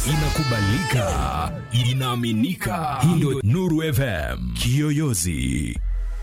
inakubalika, inaaminika. Hii ndio Nuru FM Kiyoyozi.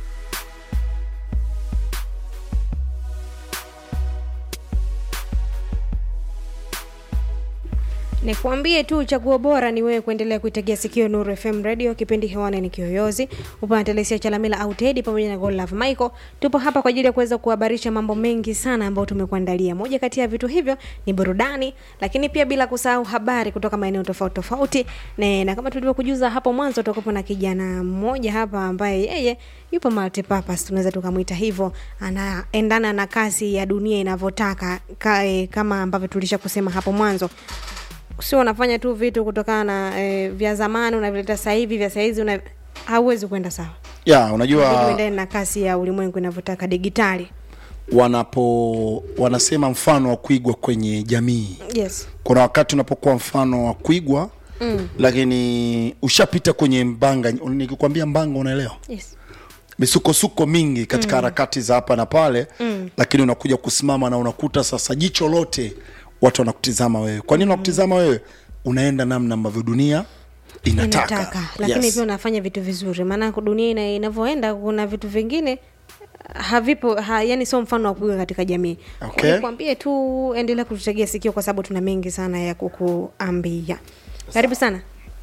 Nikuambie tu chaguo bora ni wewe kuendelea kuitegea sikio Nuru FM Radio. Kipindi hewani ni Kiyoyozi, upande Telesia Chalamila au Teddy pamoja na Godlove Michael. Tupo hapa kwa ajili ya kuweza kuhabarisha mambo mengi sana ambayo tumekuandalia. Moja kati ya vitu hivyo ni burudani, lakini pia bila kusahau habari kutoka maeneo tofauti tofauti. Na, na kama tulivyokujuza hapo mwanzo, tutakuwa na kijana mmoja hapa ambaye yeye yupo multipurpose, tunaweza tukamwita hivyo, anaendana na kasi ya dunia inavyotaka, ka, eh, kama ambavyo tulisha kusema hapo mwanzo sio unafanya tu vitu kutokana na eh, vya zamani unavileta sasa hivi vya sahizi una hauwezi kwenda sawa ya Inabidi unajua uendane na kasi ya ulimwengu inavyotaka digitali wanapo wanasema mfano wa kuigwa kwenye jamii yes kuna wakati unapokuwa mfano wa kuigwa mm. lakini ushapita kwenye mbanga nikikwambia mbanga unaelewa yes misukosuko mingi katika harakati za hapa na pale mm. lakini unakuja kusimama na unakuta sasa jicho lote watu wanakutizama wewe kwa nini wanakutizama wewe unaenda namna ambavyo dunia inataka, inataka lakini Yes. pia unafanya vitu vizuri maana dunia ina- inavyoenda kuna vitu vingine havipo ha, yani sio mfano wa kuiga katika jamii Okay. nikwambie tu endelea kututegea sikio kwa sababu tuna mengi sana ya kukuambia karibu sana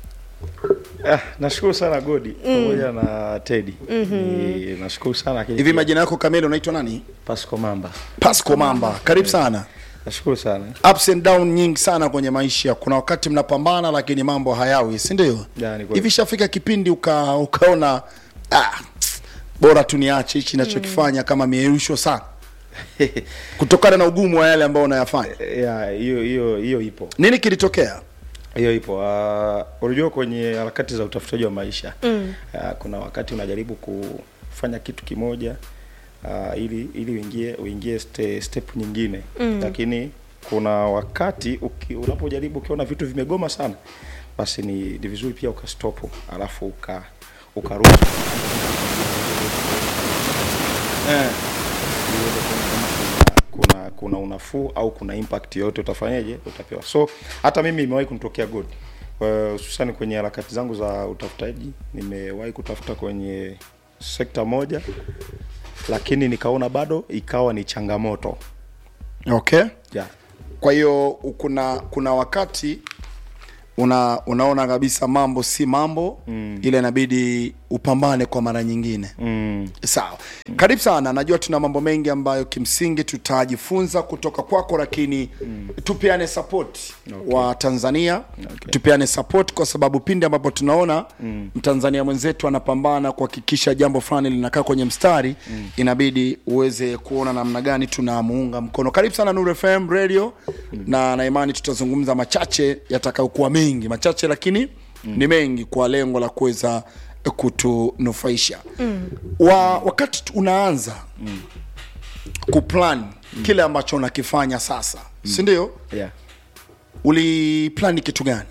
Ah, nashukuru sana Godi pamoja na Teddy. Ni nashukuru sana lakini hivi pia majina yako kamili unaitwa nani Pasco Mamba. pasco mamba karibu sana Nashukuru sana. ups and down nyingi sana kwenye maisha kuna wakati mnapambana lakini mambo hayawi si ndio Ya, ni kweli. hivi shafika kipindi uka, ukaona ah, bora tu niache hichi nachokifanya kama mieusho sana kutokana na ugumu wa yale ambayo unayafanya Ya, hiyo hiyo hiyo ipo. nini kilitokea Hiyo ipo. Uh, unajua kwenye harakati za utafutaji wa maisha. Mm. Uh, kuna wakati unajaribu kufanya kitu kimoja uh, ili ili uingie uingie ste, step nyingine. Mm. Lakini kuna wakati uki, unapojaribu ukiona vitu vimegoma sana basi ni, ni vizuri pia ukastopu alafu uka ukarudi eh. uweze kuona kama kuna, kuna kuna unafuu au kuna impact yoyote utafanyaje utapewa so hata mimi imewahi kunitokea good Kwa- hususani kwenye harakati zangu za utafutaji nimewahi kutafuta kwenye sekta moja lakini nikaona bado ikawa ni changamoto okay yeah. kwa hiyo kuna kuna wakati una unaona kabisa mambo si mambo mm. ile inabidi upambane kwa mara nyingine mm. sawa karibu sana najua tuna mambo mengi ambayo kimsingi tutajifunza kutoka kwako lakini mm. tupeane support okay. wa tanzania okay. tupeane support kwa sababu pindi ambapo tunaona mm. mtanzania mwenzetu anapambana kuhakikisha jambo fulani linakaa kwenye mstari mm. inabidi uweze kuona namna gani tunamuunga mkono karibu sana Nuru FM radio mm. na na imani tutazungumza machache yatakayokuwa mengi machache lakini mm. ni mengi kwa lengo la kuweza kutunufaisha mm. wa, wakati tu- unaanza mm. kuplan mm. kile ambacho unakifanya sasa mm. si ndio yeah. uliplani kitu gani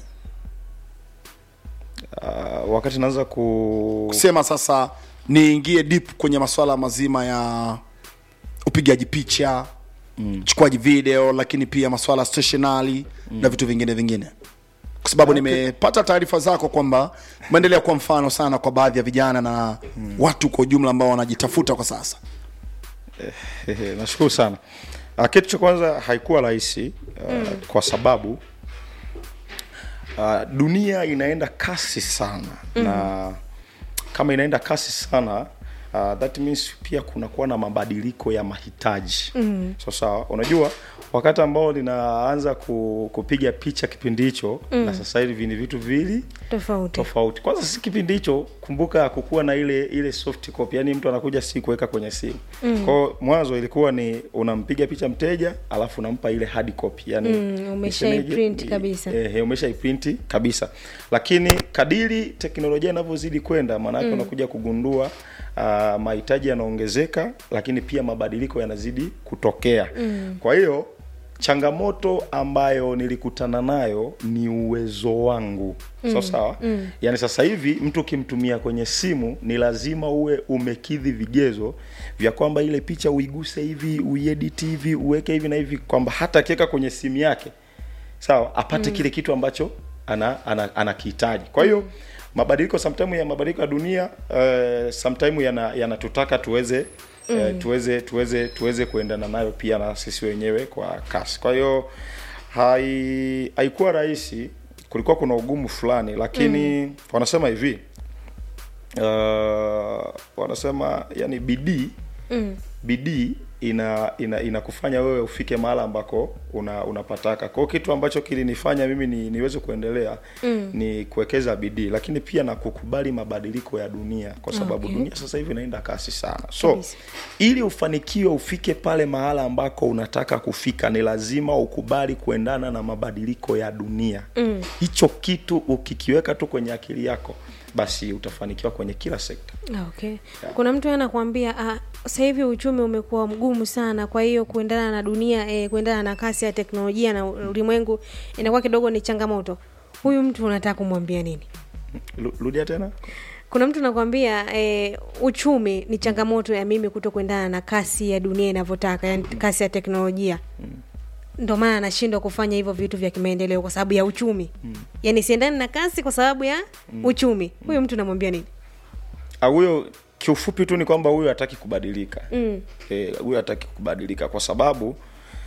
uh, wakati naanza ku kusema sasa niingie deep kwenye masuala mazima ya upigaji picha mm. chukuaji video lakini pia masuala ya stationary mm. na vitu vingine vingine kwa sababu okay. nimepata taarifa zako kwamba umeendelea kuwa mfano sana kwa baadhi ya vijana na mm. watu kwa ujumla ambao wanajitafuta kwa sasa Ehe, nashukuru sana uh, kitu cha kwanza haikuwa rahisi uh, mm. kwa sababu uh, dunia inaenda kasi sana mm. na kama inaenda kasi sana uh, that means pia kunakuwa na mabadiliko ya mahitaji mm. so sawa unajua wakati ambao ninaanza ku, kupiga picha kipindi hicho mm. na sasa hivi ni vitu viwili tofauti tofauti kwanza si kipindi hicho kumbuka kukuwa na ile ile soft copy yani mtu anakuja si kuweka kwenye simu mm. kwao mwanzo ilikuwa ni unampiga picha mteja alafu unampa ile hard copy yani Mm, umeshaiprint kabisa. eh, eh, umeshaiprint kabisa lakini kadiri teknolojia inavyozidi kwenda maanake mm. unakuja kugundua uh, mahitaji yanaongezeka lakini pia mabadiliko yanazidi kutokea mm. kwa hiyo changamoto ambayo nilikutana nayo ni uwezo wangu mm. so sawa mm. yaani sasa hivi mtu ukimtumia kwenye simu ni lazima uwe umekidhi vigezo vya kwamba ile picha uiguse hivi uiedit hivi uweke hivi na hivi kwamba hata akiweka kwenye simu yake sawa apate mm. kile kitu ambacho ana ana anakihitaji kwa hiyo mabadiliko sometime ya mabadiliko ya dunia uh, sometime yana yanatutaka tuweze mm. uh, tuweze tuweze tuweze kuendana nayo pia na sisi wenyewe kwa kasi kwa hiyo hai haikuwa rahisi kulikuwa kuna ugumu fulani lakini mm. wanasema hivi uh, wanasema yani bidii mm. bidii ina ina inakufanya wewe ufike mahala ambako una unapataka kwao kitu ambacho kilinifanya mimi ni, niweze kuendelea mm. ni kuwekeza bidii lakini pia na kukubali mabadiliko ya dunia kwa sababu Okay. okay. dunia sasa hivi inaenda kasi sana so Kabisa. ili ufanikiwe ufike pale mahala ambako unataka kufika ni lazima ukubali kuendana na mabadiliko ya dunia mm. hicho kitu ukikiweka tu kwenye akili yako basi utafanikiwa kwenye kila sekta Ah, okay kuna mtu anakuambia ah, sasa hivi uchumi umekuwa mgumu sana kwa hiyo kuendana na dunia eh, kuendana na kasi ya teknolojia na ulimwengu inakuwa kidogo ni changamoto huyu mtu unataka kumwambia nini Lu- rudia tena kuna mtu nakwambia eh, uchumi ni changamoto ya mimi kuto kuendana na kasi ya dunia inavyotaka yani kasi ya teknolojia ndo maana anashindwa kufanya hivyo vitu vya kimaendeleo kwa sababu ya uchumi yani siendani na kasi kwa sababu ya uchumi huyu mtu namwambia nini Ah, huyo kiufupi tu ni kwamba huyo hataki kubadilika Mm. Eh, huyo hataki kubadilika kwa sababu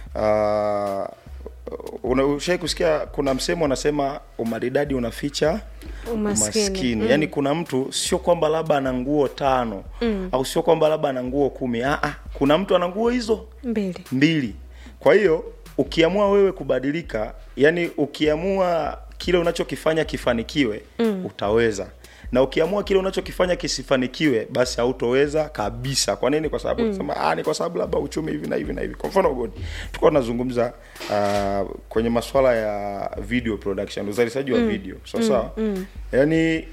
uh, ushai kusikia kuna msemo unasema umaridadi unaficha Umaskini. Mm. yaani kuna mtu sio kwamba labda ana nguo tano mm. au sio kwamba labda ana nguo kumi ah, ah, kuna mtu ana nguo hizo mbili mbili kwa hiyo ukiamua wewe kubadilika yani ukiamua kile unachokifanya kifanikiwe mm. utaweza na ukiamua kile unachokifanya kisifanikiwe basi hautoweza kabisa kwa nini kwa sababu mm. ah, ni kwa sababu labda uchumi hivi na hivi na hivi kwa mfano God tulikuwa tunazungumza uh, kwenye masuala ya video production uzalishaji wa video sawa sawa mm. yani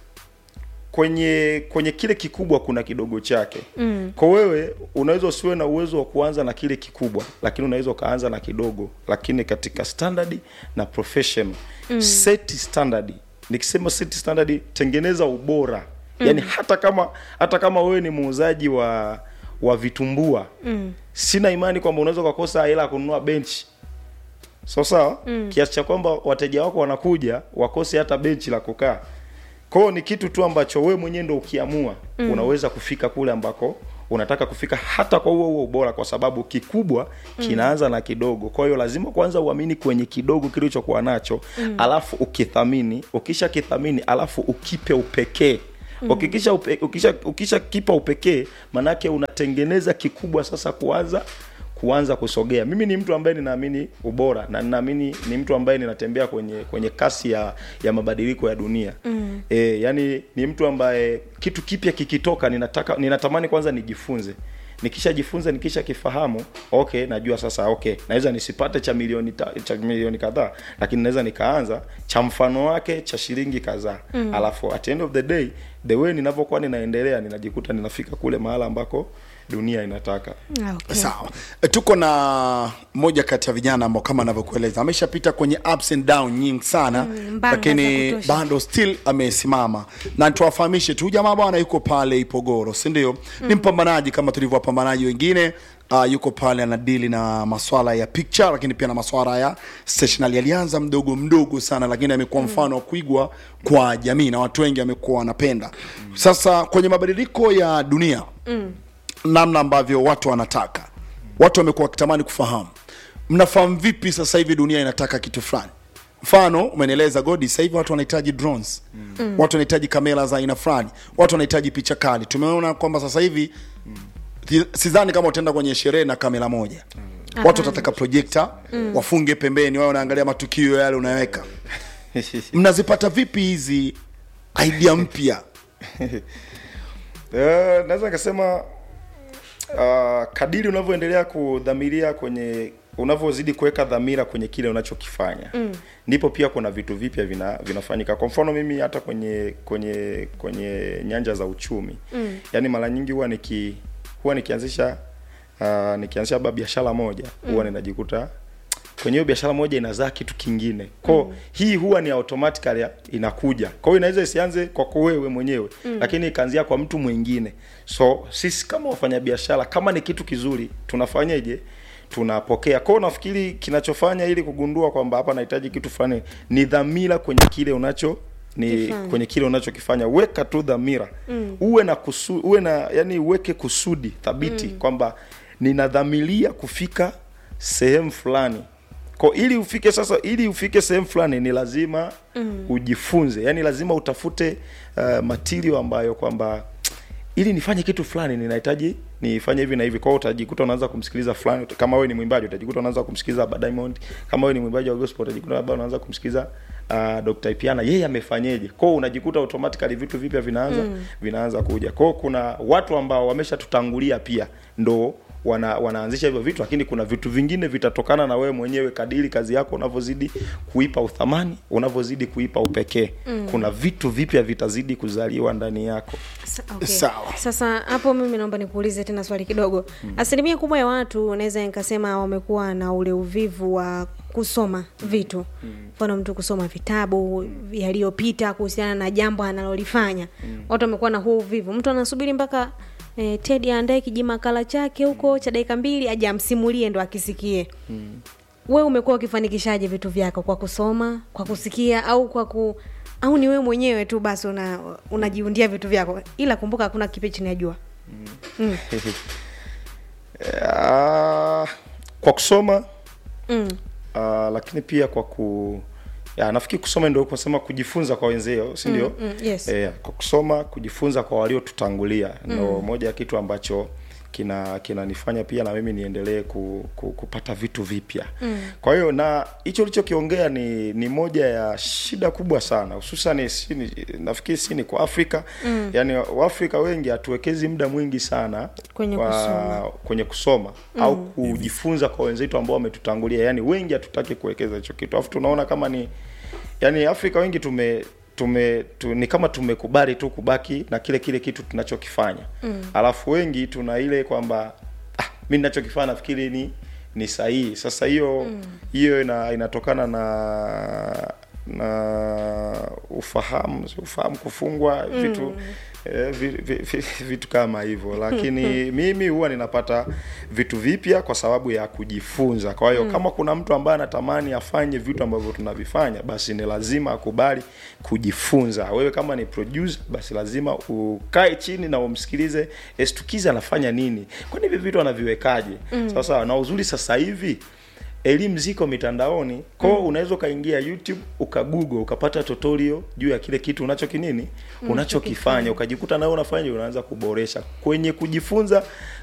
kwenye kwenye kile kikubwa kuna kidogo chake mm. kwa wewe unaweza usiwe na uwezo wa kuanza na kile kikubwa lakini unaweza ukaanza na kidogo lakini katika standard na profession mm. set standard nikisema set standard tengeneza ubora mm. yani hata kama hata kama wewe ni muuzaji wa wa vitumbua mm. sina imani kwamba unaweza ukakosa hela ya kununua benchi so sawa mm. kiasi cha kwamba wateja wako wanakuja wakose hata benchi la kukaa kwao ni kitu tu ambacho wewe mwenyewe ndo ukiamua mm. unaweza kufika kule ambako unataka kufika hata kwa huo huo ubora kwa sababu kikubwa kinaanza na kidogo kwa hiyo lazima kwanza uamini kwenye kidogo kilichokuwa nacho mm. alafu ukithamini ukisha kithamini alafu ukipe upekee mm. ukikisha upe, ukisha, ukisha kipa upekee manake unatengeneza kikubwa sasa kuanza kuanza kusogea mimi ni mtu ambaye ninaamini ubora na ninaamini ni mtu ambaye ninatembea kwenye kwenye kasi ya ya mabadiliko ya dunia mm. e, yani ni mtu ambaye kitu kipya kikitoka ninataka ninatamani kwanza nijifunze nikishajifunza nikisha kifahamu okay najua sasa okay naweza nisipate cha milioni ta, cha milioni kadhaa lakini naweza nikaanza cha mfano wake cha shilingi kadhaa mm. alafu at the end of the day the way ninavyokuwa ninaendelea ninajikuta ninafika kule mahala ambako dunia inataka Ah, okay. sawa E, tuko na moja kati ya vijana ambao kama anavyokueleza ameshapita kwenye ups and down nyingi sana Mm, mbanga lakini za kutosha. bado still amesimama na tuwafahamishe tu jamaa bwana yuko pale ipogoro si ndio ni mpambanaji kama tulivyo wapambanaji wengine Uh, yuko pale anadili na maswala ya picture lakini pia na maswala ya stationery alianza mdogo mdogo sana lakini amekuwa mfano wa kuigwa kwa jamii na watu wengi amekuwa wanapenda sasa kwenye mabadiliko ya dunia namna ambavyo watu wanataka watu wamekuwa wakitamani kufahamu mnafahamu vipi sasa hivi dunia inataka kitu fulani mfano umenieleza godi sasa hivi watu wanahitaji drones mm. watu wanahitaji kamera za aina fulani watu wanahitaji picha kali tumeona kwamba sasa hivi mm. sidhani kama utaenda kwenye sherehe na kamera moja mm. watu watataka projekta mm. wafunge pembeni wao wanaangalia matukio yale unayoweka mnazipata vipi hizi idea mpya Eh, naweza nikasema uh, kadiri unavyoendelea kudhamiria kwenye unavyozidi kuweka dhamira kwenye kile unachokifanya mm. ndipo pia kuna vitu vipya vina, vinafanyika kwa mfano mimi hata kwenye kwenye kwenye nyanja za uchumi mm. yaani mara nyingi huwa niki huwa nikianzisha uh, nikianzisha labda biashara moja huwa ninajikuta kwenye hiyo biashara moja inazaa kitu kingine ko mm. hii huwa ni automatically inakuja kwa hiyo inaweza isianze kwako wewe mwenyewe mm. lakini ikaanzia kwa mtu mwingine so sisi kama wafanyabiashara kama ni kitu kizuri tunafanyeje tunapokea kwao nafikiri kinachofanya ili kugundua kwamba hapa nahitaji kitu fulani ni dhamira kwenye kile unacho ni Kifanya. kwenye kile unachokifanya weka tu dhamira mm. uwe na kusu, uwe na yani uweke kusudi thabiti mm. kwamba ninadhamiria kufika sehemu fulani kwa ili ufike sasa ili ufike sehemu fulani ni lazima mm. ujifunze yani lazima utafute uh, material ambayo kwamba ili nifanye kitu fulani ninahitaji nifanye hivi na hivi kwao utajikuta unaanza kumsikiliza fulani kama wewe ni mwimbaji utajikuta unaanza kumsikiliza Abba Diamond kama wewe ni mwimbaji wa gospel utajikuta labda unaanza kumsikiliza uh, Dr. Ipiana yeye amefanyeje kwao unajikuta automatically vitu vipya vinaanza mm. vinaanza kuja kwao kuna watu ambao wameshatutangulia pia ndo wana, wanaanzisha hivyo vitu lakini kuna vitu vingine vitatokana na wewe mwenyewe kadiri kazi yako unavyozidi kuipa uthamani unavyozidi kuipa upekee mm. kuna vitu vipya vitazidi kuzaliwa ndani yako Sa- okay. Sawa. Sasa hapo mimi naomba nikuulize tena swali kidogo. Asilimia kubwa ya watu naweza nikasema wamekuwa na ule uvivu wa kusoma vitu, mfano mtu kusoma vitabu yaliyopita kuhusiana na jambo analolifanya. Watu wamekuwa na huu uvivu, mtu anasubiri mpaka eh, Ted aandae kijimakala chake huko cha dakika mbili aje amsimulie ndo akisikie. Wewe umekuwa ukifanikishaje vitu vyako kwa kusoma, kwa kusikia au kwa ku au ni wewe mwenyewe tu basi una unajiundia vitu vyako, ila kumbuka hakuna kipi chini ya jua. Ah, kwa kusoma Mm. uh, lakini pia kwa ku ya, nafikiri kusoma ndio kusema kujifunza kwa wenzeo si ndio Mm, mm, yes. eh, kwa kusoma kujifunza kwa waliotutangulia ndo moja ya kitu ambacho kina kinanifanya pia na mimi niendelee ku, ku, kupata vitu vipya mm. kwa hiyo na hicho ulichokiongea ni ni moja ya shida kubwa sana hususan si ni- nafikiri si ni kwa afrika mm. yaani waafrika wengi hatuwekezi muda mwingi sana Kwenye kwa- kusoma. kwenye kusoma mm. au kujifunza kwa wenzetu ambao wametutangulia yani wengi hatutaki kuwekeza hicho kitu alafu tunaona kama ni yani afrika wengi tume tume tu, ni kama tumekubali tu kubaki na kile kile kitu tunachokifanya mm. alafu wengi tuna ile kwamba ah, mi ninachokifanya nafikiri ni ni sahihi sasa hiyo hiyo ina, inatokana na na ufahamu si ufahamu kufungwa vitu eh, vi, vi, vi, vitu kama hivyo lakini mimi huwa ninapata vitu vipya kwa sababu ya kujifunza kwa hiyo kama kuna mtu ambaye anatamani afanye vitu ambavyo tunavifanya basi ni lazima akubali kujifunza wewe kama ni producer basi lazima ukae chini na umsikilize estukizi anafanya nini kwani hivi vitu anaviwekaje sasa na uzuri sasa hivi elimu ziko mitandaoni kwao mm. unaweza ukaingia youtube ukagoogle ukapata tutorial juu ya kile kitu unacho kinini unachokifanya ukajikuta nawe unafanya unaanza kuboresha kwenye kujifunza